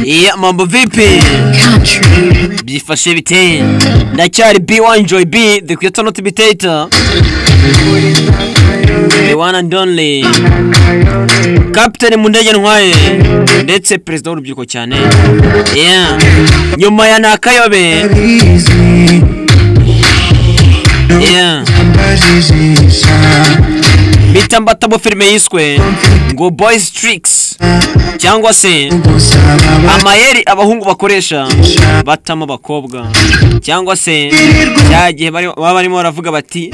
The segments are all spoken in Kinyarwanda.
Iya mambo vipi? Byifashe biteye. Ndacyari B1 Joy B, the creator not imitator. The one and only. Captain mu ndege ntwaye ndetse perezida w'urubyiruko cyane. Yeah. Nyuma ya nakayobe. Yeah. Bita mbatabo filime yiswe ngo Boys Tricks cyangwa se amayeri abahungu bakoresha batamo abakobwa cyangwa se cya gihe bari- baba barimo baravuga bati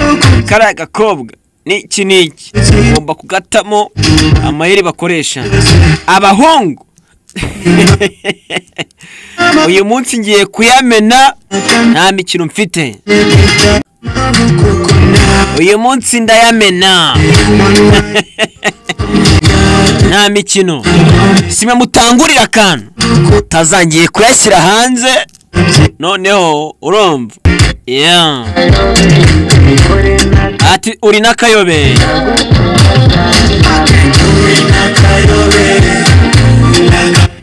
kariya gakobwa n'iki n'iki ugomba kugatamo amayeri bakoresha abahungu uyu munsi ngiye kuyamena nta mikino mfite uyu munsi ndayamena nta mikino simwe mutangurira akantu utazangiye kuyashyira hanze noneho urumva Yeah. ati uri n'akayobe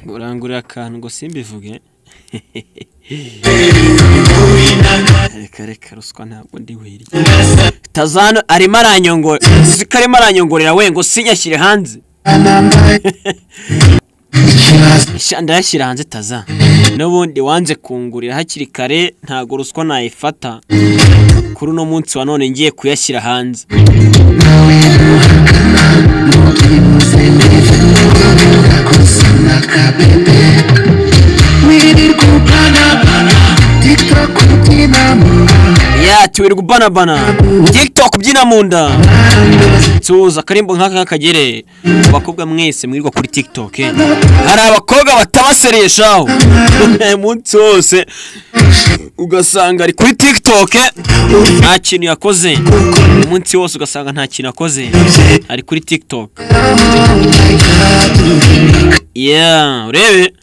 urangurira akantu ngo simbivuge reka reka ruswa ntabwo ndi wiriye tazano arimo aranyongora uzi ko arimo aranyongorera we ngo sinyashyire hanze Sha, ndayashyira hanze taza n'ubundi wanze kungurira hakiri kare ntabwo ruswa nayifata kuri uno munsi wa none ngiye kuyashyira hanze ya tuwirwa ubanabana tiktok byina mu nda tuza akarimbo nk'aka nk'akagere abakobwa mwese mwirirwa kuri tiktok eh. hari abakobwa batabasereshaho umunsi wose ugasanga ari kuri tiktok eh, nta kintu yakoze umunsi wose ugasanga nta kintu yakoze ari kuri tiktok yeah urebe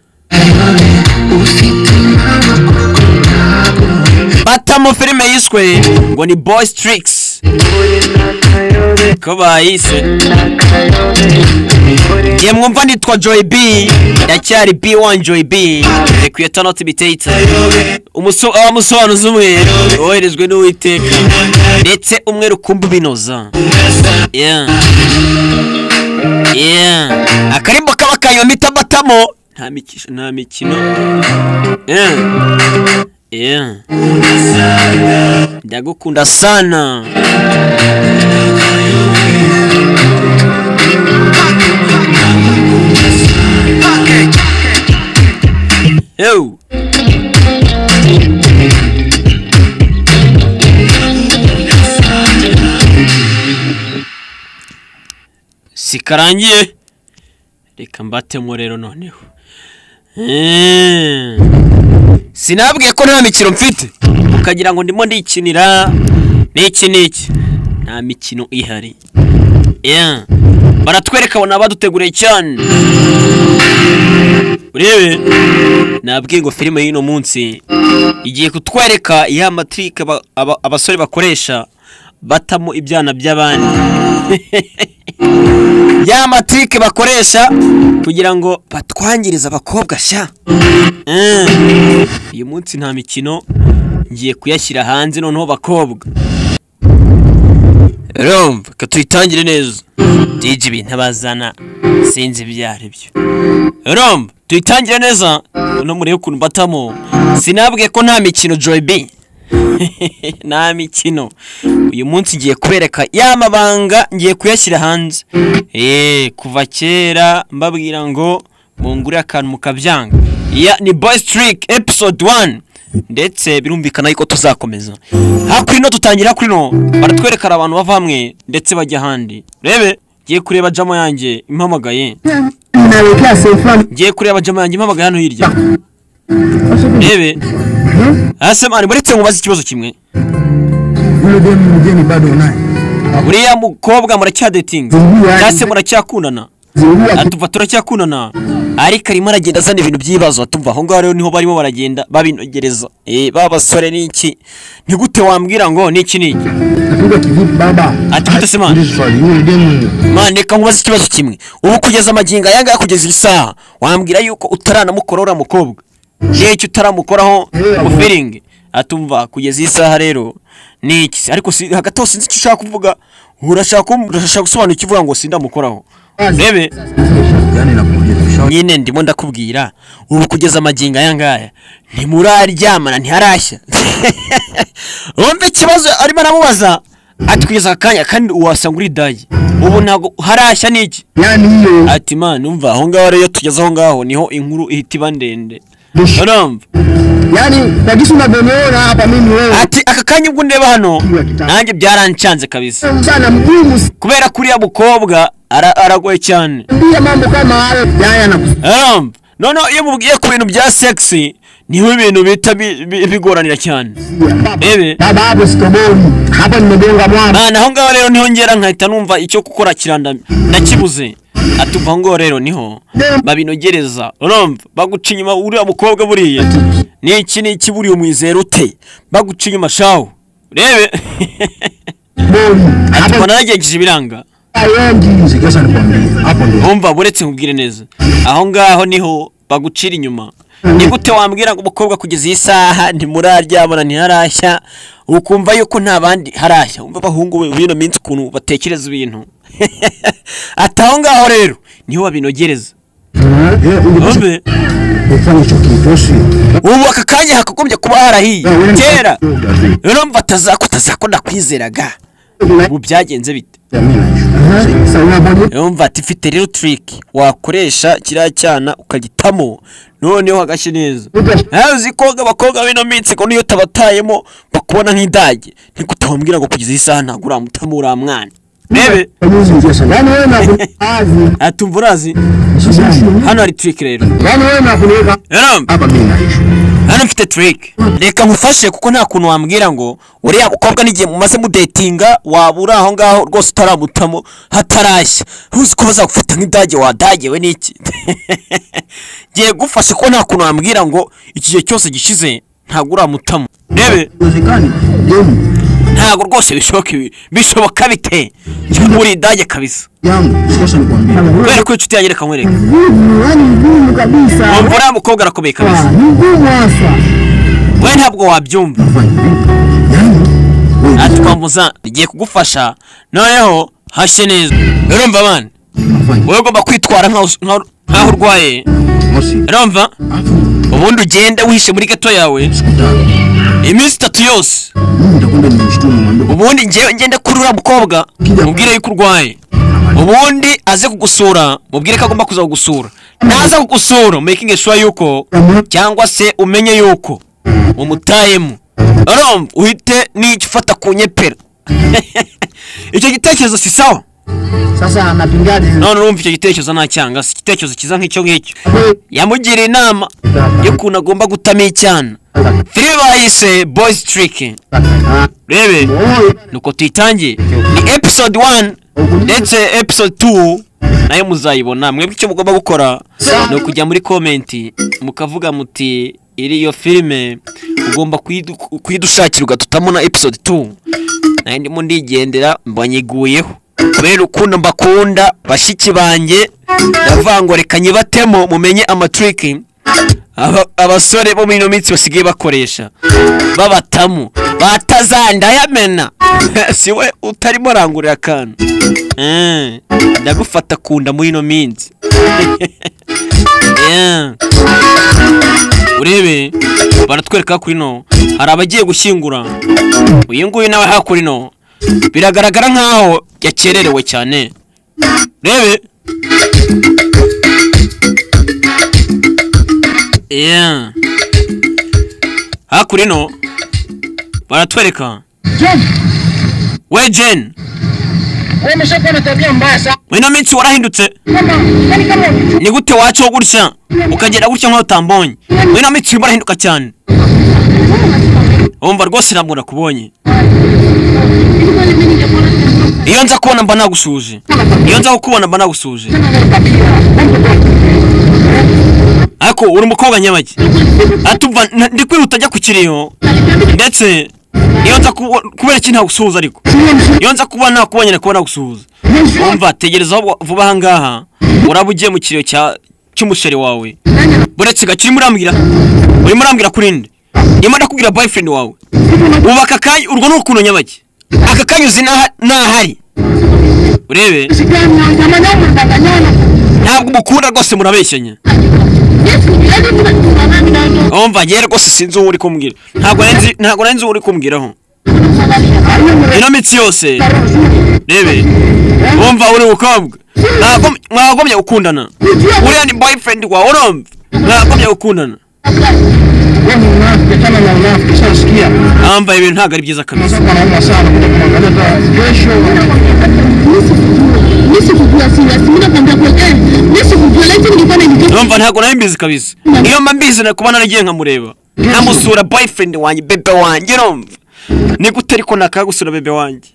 batamo filime yiswe ngo ni boys tricks ko bayise ngiye mwumva nitwa joy b ndacyari b1 joy b rekwiyeta not bitayita abamusobanuzi umwe woherejwe n'uwiteka ndetse umwe rukumbi binoza yeah. yeah. akarimbo kaba kanyoma itamatamo nta miki- nta mikino yeah. yeah. ndagukunda sana Eu. sikarangiye reka mbatemo rero noneho Eh. sinabwiye ko nta mikino mfite ukagira ngo ndimo ndikinira n'iki n'iki nta mikino ihari Yeah. baratwereka abona baduteguriye cyane urebe nabwiye ngo filime y'uno munsi igiye kutwereka ya matirike aba- aba- abasore bakoresha batamo ibyana by'abandi ya matirike bakoresha kugira ngo batwangirize abakobwa sha Mm. uyu munsi nta mikino ngiye kuyashyira hanze noneho bakobwa rumva ka tuyitangire neza dj ibintu abazana sinzi ibyo ari byo rumva tuyitangire neza no murebe ukuntu mbatamo sinabwiye ko nta mikino joy b nta mikino uyu munsi ngiye kubereka ya mabanga ngiye kuyashyira hanze eee kuva kera mbabwira ngo mungure akantu mukabyanga ya ni boys trick episode 1 ndetse birumvikana yuko tuzakomeza hakurino tutangira hakurino baratwerekana abantu bava hamwe ndetse bajya ahandi rebe ngiye kureba jamo yanjye impamagaye ngiye kureba jama yanjye mpamagaye hano hirya rebe asema ari muretse mubaze ikibazo kimwe Yule demu mgeni bado unaye. buriya mukobwa muracyadetinga cyangwa se muracyakundana Zungua atuva turacyakundana ariko arimo aragenda azana ibintu by'ibibazo tumva aho ngaho rero niho barimo baragenda babinogereza eh ba basore ni iki ni gute wambwira ngo ni iki ni iki Napiga kivipi baba? Ati mute se man. Hili swali hili demu. mane reka nkubaze ikibazo kimwe ubu kugeza amagingo aya ngaya kugeza iyi saha wambwira yuko utaranamukoraho uriya mukobwa n'icyo utaramukoraho mu feeling atumva kugeza iyi saha rero ni iki se ariko si hagati aho sinzi icyo ushaka kuvuga urashaka kum- urashaka gusobanura icyo uvuga ngo sindamukoraho urebe Yaani nakuambia tushauri. nyine ndimo ndakubwira ubu kugeza amagingo aya ngaya ntimuraryamana ntiharashya wumva ikibazo arimo aramubaza ati kugeza aka kanya kandi wasanga uri dagi ubu ntabwo harashya n'iki Yaani hiyo. ati man umva aho ngaho rero iyo tugeze aho ngaho niho inkuru ihita iba ndende Bush. urumva Yaani kwa jinsi unavyoniona hapa mimi wewe. ati aka kanya ubwo ndeba hano nanjye byaranshanze kabisa Mchana mgumu kubera ko uriya mukobwa ara- aragoye cyane simbia mambo kama hayo. Yaya nakusikia. Um, noneho iyo mubwiye ku bintu bya sexy niho ibintu bihita bi- bi- bigoranira cyane Baba. Bebe. Baba hapo sikoboni. Hapa nimegonga mwamba. mana aho ngaho rero niho ngera nkahita numva icyo gukora kirandamye nakibuze atuva ngo rero niho babinogereza urumva baguca inyuma uriya mukobwa buriya niki niki buriya umwizera ute baguca inyuma shawu urebe Boni. ati Hapa naragejeje ibiranga Ayengi. Sikesa nikwambie. Hapo ndio. umva buretse nkubwire neza aho ngaho niho bagucira inyuma ni gute wambwira ngo umukobwa kugeza iyi saha ntimuraryabona ntiharashya ukumva yuko nta bandi harashya umva abahungu be bino minsi ukuntu batekereza ibintu ati aho ngaho rero niho babinogereza Eh, ungependa umve kufanya hicho kitu sio? ubu aka kanya hakagombye kuba harahiye Ya, wewe ni- kera rero mva atazako atazako nakwizeraga ubu byagenze bite Sasa unabodi yumva ati ifite rero tiriki wakoresha kiriya cyana ukagitamo noneho hagashya neza nawe uzi ko abakobwa b'ino minsi ngo niyo utabatayemo bakubona nk'idage niko utawambwira ngo kugeza iyi saha ntabwo uramutamo uriya mwana rebe unyuzi ngesha. Yaani wewe unakuniazi. atumva urazi hano hari tiriki rero Yaani wewe unakuniweka Yaram, hapa mimi naishi. hano mfite tiriki reka nkufashe kuko nta kuntu wambwira ngo uriya mukobwa n'igihe mumaze mudetinga waba uri aho ngaho rwose utaramutamo hatarashya ntuzi ko bazagufata nk'idage wadagewe n'iki ngiye gufashe kuko nta kuntu wambwira ngo iki gihe cyose gishize ntabwo uramutamo rebe Uwezekani demu ntabwo rwose bishoboka ibi bishoboka bite cyangwa uri idage kabisa yangu sikosha nikwambia. kubera ko inshuti yanjye reka nkwereka Ngumu, yaani ngumu kabisa. wumva uriya mukobwa arakomeye kabisa Ah, Ni ngumu hasa. we ntabwo wabyumva atwambuza rigiye kugufasha noneho hashye neza urumva abana wowe ugomba kwitwara nkaho us- nkaho nkaho urwaye urumva ubundi ugende wihishe muri gato yawe iminsi itatu yose ubundi ngewe ngende kuri uriya mukobwa mubwire yuko urwaye ubundi aze kugusura mubwire ko agomba kuza kugusura naza kugusura making sure yuko cyangwa se umenye yuko umutayemo urumva uhite n'icyo ufata ku nyepera icyo gitekerezo si sawa Sasa napingaje. none urumva icyo gitekerezo ntacyanga si igitekerezo cyiza nk'icyo ngicyo yamugiriye inama y'ukuntu agomba gutamo icyana filime bayise boyizi tiriki rebe nuko tuyitangiye ni episode 1 ndetse episode 2 nayo muzayibona mwebwe icyo mugomba gukora ni ukujya muri komenti mukavuga muti iri iyo filime ugomba kuyidu- kuyidushakira ugatutamo na episode 2 nayo ndimo ndigendera mbanyiguyeho kubera ukuntu mbakunda bashiki banjye ndavuga ngo reka nyibatemo mumenye amatiriki aba- abasore bo muri ino minsi basigaye bakoresha babatamu batazandayamena si we utarimo arangurira akantu Eh, ndagufata kunda muri ino minsi Yeah. urebe baratwereka kuri no hari abagiye gushyingura uyu nguyu nawe hakurino biragaragara nkaho yakererewe cyane rebe Yeah. hakurya ino baratwereka we jen Wewe umeshakuwa na tabia mbaya sana muri ino minsi warahindutse kama yani kama ukichukua ni gute wacaho gutya ukagenda gutya nk'aho utambonye muri ino minsi urimo urahinduka cyane wumva rwose ntabwo nakubonye hivi kweli mimi ningekuwa na iyo nza kubona mba nagusuhuje iyo nza kukubona mba nagusuhuje ariko uri umukobwa nyamake atuva na- ndi kwihuta ajya ku kiriyo ndetse iyo nza kubo- kubera iki ntagusuhuza ariko iyo nza kuba nakubonye kuba nagusuhuza umva tegereza aho vuba aha ngaha uraba ugiye mu kiriyo cya cy'umusheri wawe buretse gake urimo urambwira urimo urambwira kuri nde ndimo ndakubwira boyfriend wawe ubu aka kanya urwo ni urukundo nyabake aka kanya uzi n'aha- n'ahari urebe ntabwo umukunda rwose murabeshyanya umva njyewe rwose sinzi uwo uri kumbwira ntabwo nari nzi- ntabwo nari nzi uwo uri kumbwiraho ino minsi yose rebe wumva uri ukobwa Mwagom- mwagomye gukundana uriya ni boyfriend wawe urumva mwagomye gukundana Wewe ni mnafiki, achana na unafiki, ushasikia? amva ibintu ntabwo ari byiza kabisa Sasa wanauma sana kuja kumwangalia hata kesho. urumva ntabwo nari mbizi kabisa iyo mba mbizi na- kuba naragiye nkamureba nkamusura boyfriend wanjye bebe wanjye urumva ni gute ariko nakagusura bebe wanjye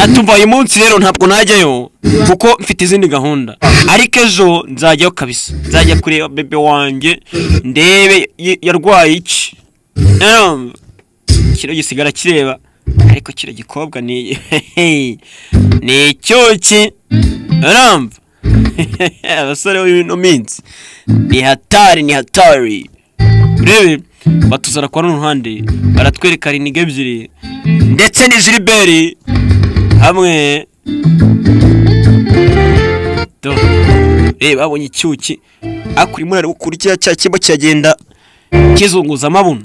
atuva uyu munsi rero ntabwo najyayo kuko mfite izindi gahunda ariko ejo nzajyayo kabisa nzajya kureba bebe wanjye ndebe y- yarwaye iki Em, kino gisigara kireba ariko kino gikobwa ni ni icyuki urumva abasore b'ino minsi ni hatari ni hatari urebe batuzana kwa runo ruhande baratwereka riniga ebyiri ndetse ni jiriberi hamwe Do. reba abonye icyuki ariko urimo urareba ukuntu kiriya cya kimbo kiragenda kizunguza amabuno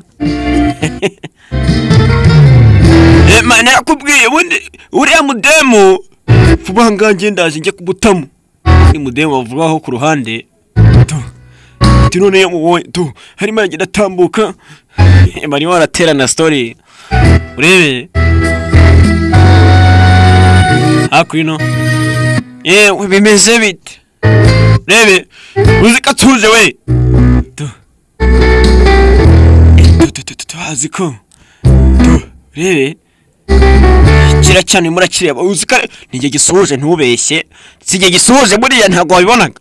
Eh, ma, nakubwiye ubundi uriya mudemu vuba ngaha ngiye ndaje njye kubutamu ni mudemu bavugaho ku ruhande Do. ati none iyo mubonye tu harimo aragenda atambuka Eh, barimo baraterana story urebe hakurino yewe bimeze bite rebe uzi ko atuje we Tu. Eh, tu, tu, tu, tu, azi ko Tu, rebe kira cyane urimo urakireba uzi ko nijye gisuje ntubeshye si jye gisuje buriya ntabwo wabibonaga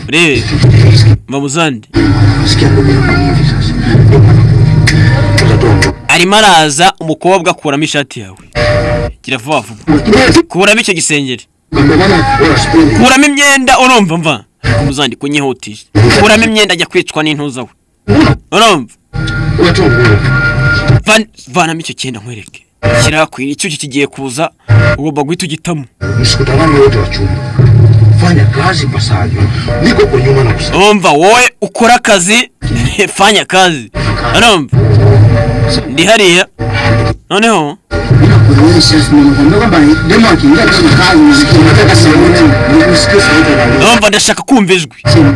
rebe mbamuzande arimo araza umukobwa akuramo ishati yawe gira vuba vuba kuramo icyo gisengeri kuramo imyenda urumva mva umuzandiko unyihutije kuramo imyenda ajya kwicwa n'intuza we urumva Van- vanamo icyo cyenda nkwereke kirakwira icyo kigiye kuza ugomba guhita ugitamo Msikutano wote wa chumba, fanya kazi pasavyo. Niko kwa nyuma na kusaidia. urumva wowe ukora akazi fanya akazi urumva ndi hariya noneho Unakuelewa sasa, nimekuambia kwamba demo akiingia katika kazi muziki, unataka sauti, nikusikie sauti ya dada. urumva ndashaka kumva ijwi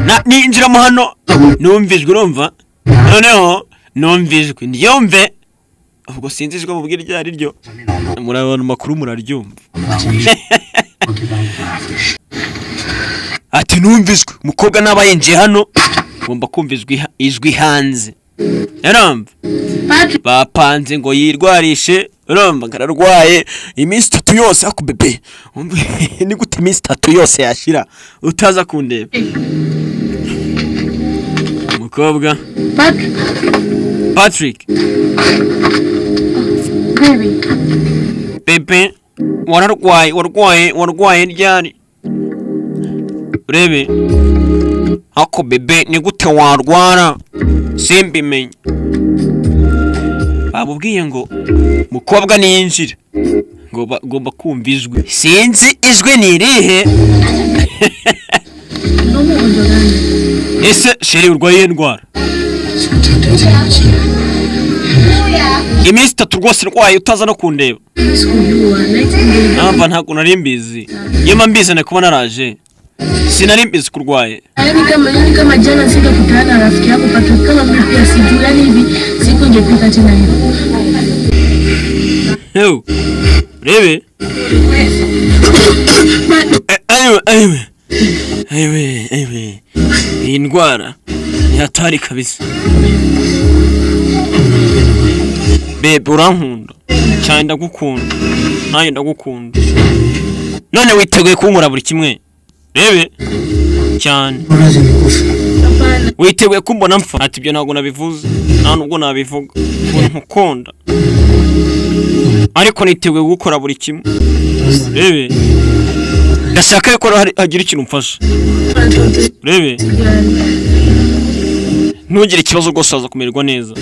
Na- ninjiramo hano numva ijwi urumva noneho numva ijwi ndyumve ubwo sinzi ijwi mubwira iryo ari ryo muri abantu makuru muraryumva ati numva ijwi umukobwa naba yinjiye hano ngomba kumva ijwi ha- ijwi hanze urumva bapanze ngo yirwarishe urumva ngararwaye iminsi itatu yose ako bebe Umva, ni gute iminsi itatu yose yashira utaza kundeba umukobwa patrick Pepe, wararwaye warwaye warwaye ryari urebe ako bebe ni gute warwara simbimenye bamubwiye ngo mukobwa niyinjire ngomba ngomba kumva ijwi sinzi ijwi ni irihe ese sheri urwaye iyihe ndwara iminsi itatu rwose ndwaye utaza no kundeba namba ntabwo nari mbizi iyo mba mbizi nari kuba naraje sinari mbizi kurwaye Yaani kama yaani kama jana sikakutana na rafiki yako Patrick, kama mimi pia sijui, yaani hivi siku ingepita tena hivi. Ew. urebe Eh, anyway, anyway. Anyway, anyway. iyi ndwara ni hatari kabisa bebe urankunda cyane ndagukunda nanjye ndagukunda none witeguye kunkora buri kimwe bebe cyane Urazi nikufa. Hapana. witeguye kumbona mpfa ati ibyo ntabwo nabivuze nta nubwo nabivuga ukuntu nkukunda ariko niteguye gukora buri kimwe rebe ndashaka yuko hari- hagira ikintu umfasha rebe Yani. ntugire ikibazo rwose waza kumererwa neza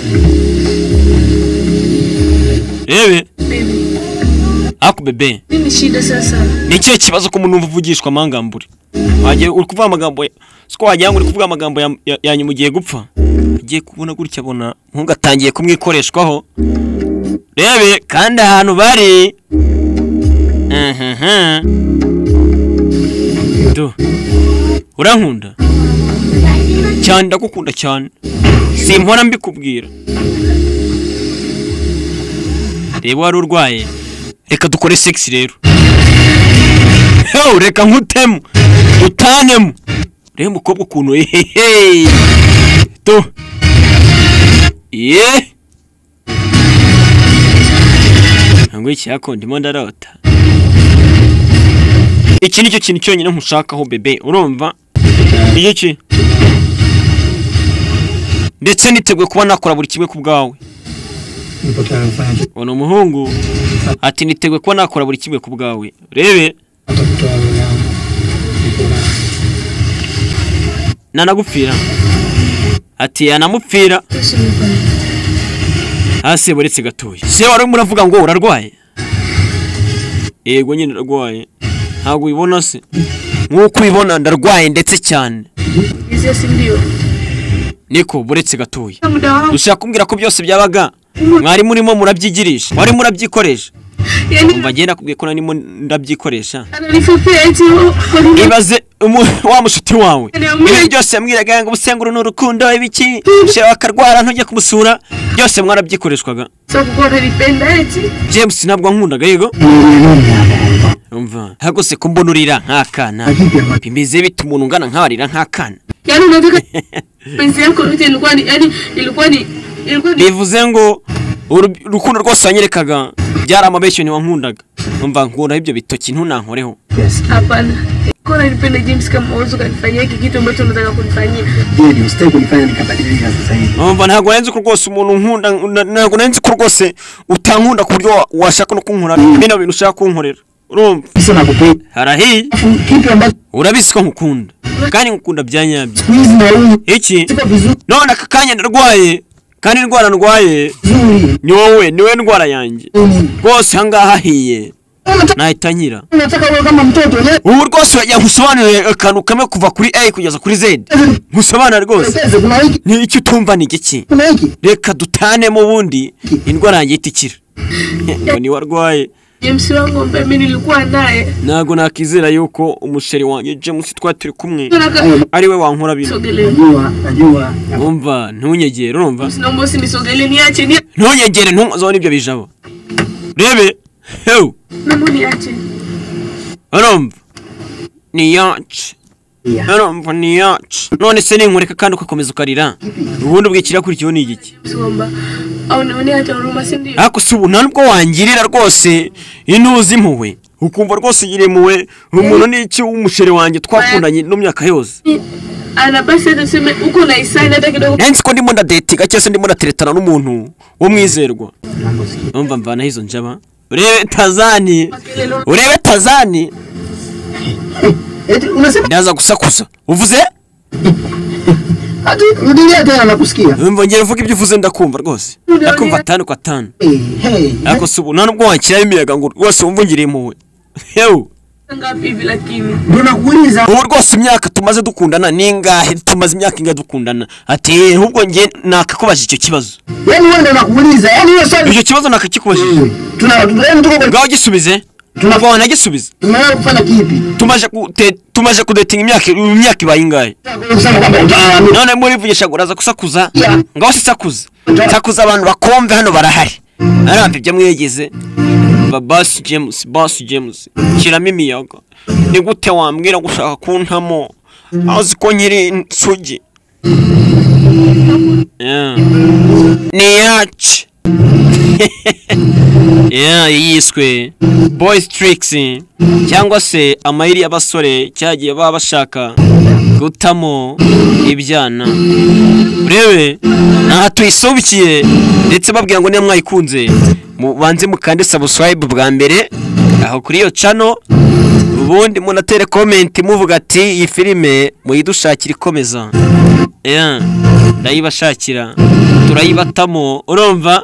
rebe Baby. ako bebe Nini shida sasa? ni ikihe kibazo ko umuntu uvugishwa amangambure wagiye uri kuvuga amagambo ya- siko wagira ngo uri kuvuga amagambo ya- ya- yanyu mu gihe gupfa agiye kubona gutya abona ntungatangiye kumwikoreshwaho rebe kandi ahantu bari Mhm. Do. urankunda cyane ndagukunda cyane simpora mbikubwira reba wari urwaye reka dukore sex rero Hew, reka nkutemu utanemu reba umukobwa ukuntu hehehe tu ye ntabwo icyako ndimo ndarota iki ni cyo kintu cyonyine nkushakaho bebe urumva iki ki ndetse niteguye kuba nakora buri kimwe ku bwawe Nipoteza mfanya ubona umuhungu ati niteguye kuba nakora buri kimwe ku bwawe rebe hata kutoa roho yangu. Niko na- nanagupfira ati yanamupfira Kesho nifanye. hasi buretse gatoya se wari muravuga ngo urarwaye yego nyine ndarwaye ntabwo ubibona se nk'uko ubibona ndarwaye ndetse cyane Nizia si ndio. niko buretse gatoya Muda wangu. ushaka kumbwira ko byose byabaga mwari murimo murabyigirisha wari murabyikoresha Yani umva ngenda kubwiye ko narimo ndabyikoresha ananifupia eti hori. ibaze umu- wa mushuti wawe ibi byose yamwiraga ngo ubusenguru ni urukundo ibiki shewe akarwara ntujye kumusura byose mwarabyikoreshwaga Sasa kwa nalipenda eti. james ntabwo ankundaga yego umva hagose ko mbona urira nk'akana bimeze bite umuntu ungana nkawe arira nk'akana Yaani unataka penzi yako yote ilikuwa ni yani ilikuwa ni ilikuwa ni bivuze ngo uru- urukundo rwose wanyerekaga byari amabeshyo ntiwankundaga umva nkuraho ibyo bitoki ntunankoreho hapana. Kwa nalipenda James kama uwezo kanifanyia hiki kitu ambacho unataka kunifanyia. Je, ni usitaki kunifanya nikabadilika sasa hivi. umva ntabwo narenze ko rwose umuntu nkunda na- ntabwo narenze ko rwose utankunda ku buryo wa- washaka no kunkorera bino bintu ushaka kunkorera urumva Sasa nakupenda. harahiye Alafu kitu ambacho urabizi ko nkukunda kandi nkukunda bya nyabyo siku hizi nauza iki siko vizuri none aka kanya ndarwaye kandi indwara ndwaye vizuri. ni wowe ni wowe ndwara yanjye Nini? rwose ahangaha hahiye Unataka nahita nkira unataka wewe kama mtoto leo ubu rwose wajya gusobanurira akantu kamwe kuva kuri a kugeza kuri z nkusobanura rwose Teze kuna hiki ni icyo utumva ni igiki kuna hiki. reka dutanemo ubundi indwara yanjye ihita ikira ngo niwe arwaye James wangu ambaye mimi nilikuwa naye. ntabwo nakizera yuko umusheri wanjye james twari turi kumwe Nataka ari we wankora bino sogelee. Najua, najua. wumva ntunyegere urumva Naomba usinisogelee niache ni ntunyegere ntumazeho n'ibyo bijabo rebe hewu naomba niache. urumva ni yacu Yeah. urumva ni yacu none se ninkureka kandi ugakomeza ukarira ubundi ubwikirikurikiyeho ni igiki Somba. Au naonea hata huruma si ndio? ariko si ubu nta nubwo wangirira rwose intuzi impuhwe ukumva rwose ugiriye impuhwe umuntu ni iki w'umusheri wanjye twakundanye no myaka yose Ana basi hata tuseme uko na isani hata kidogo. nansi ko ndimo ndadetiga cyangwa se ndimo ndateretana n'umuntu wo mwizerwa Mambo sikia. urumva mvanaho izo njaba urebe tazani Kelele urebe tazani Eti unasema ndaza gusakuza uvuze hata rudia tena nakusikia. urumva ngera uvuga ibyo uvuze ndakumva rwose ndakumva atanu ku atanu Hey, hey. ariko si ubu nta nubwo wakiraho imiyaga ngo rwose wumve ungiriye impuhwe hewu ngapi hivi lakini? Ndio nakuuliza. ubu rwose imyaka tumaze dukundana ni ingahe tumaze imyaka ingahe dukundana ati ahubwo njye nakakubajije icyo kibazo Yaani wewe ndio nakuuliza. Yaani hiyo swali icyo kibazo nakakikubajije tuna yaani tuko kwa ngaho gisubize tugomba wanagisubize tumeona kufanya kipi? tumaze kute- tumaze kudetinga imyaka imyaka ibaye ingahe Kusema kwamba utaamini. none murivugisha ngo uraza gusakuza ngaho se sakuza sakuza abantu bakomve hano barahari aramva ibyo mwegeze Ba- basi james basi james shyiramo imiyaga ni gute wambwira ngo ushaka kuntamo azi ko nkiri insugi Yeah. ni yacu yeah, yiswe boys tricks cyangwa se amayeri y'abasore cyagiye baba bashaka gutamo ibyana urebe ntaha tuyisubikiye ndetse babwira ngo niba mwayikunze mubanze mukande subscribe bwa mbere aho kuri iyo channel ubundi munatere comment muvuga ati iyi filime muyidushakira ikomeza yeah, ndayibashakira turayibatamo urumva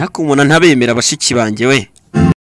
ariko umuntu ntabemera bashiki banjye we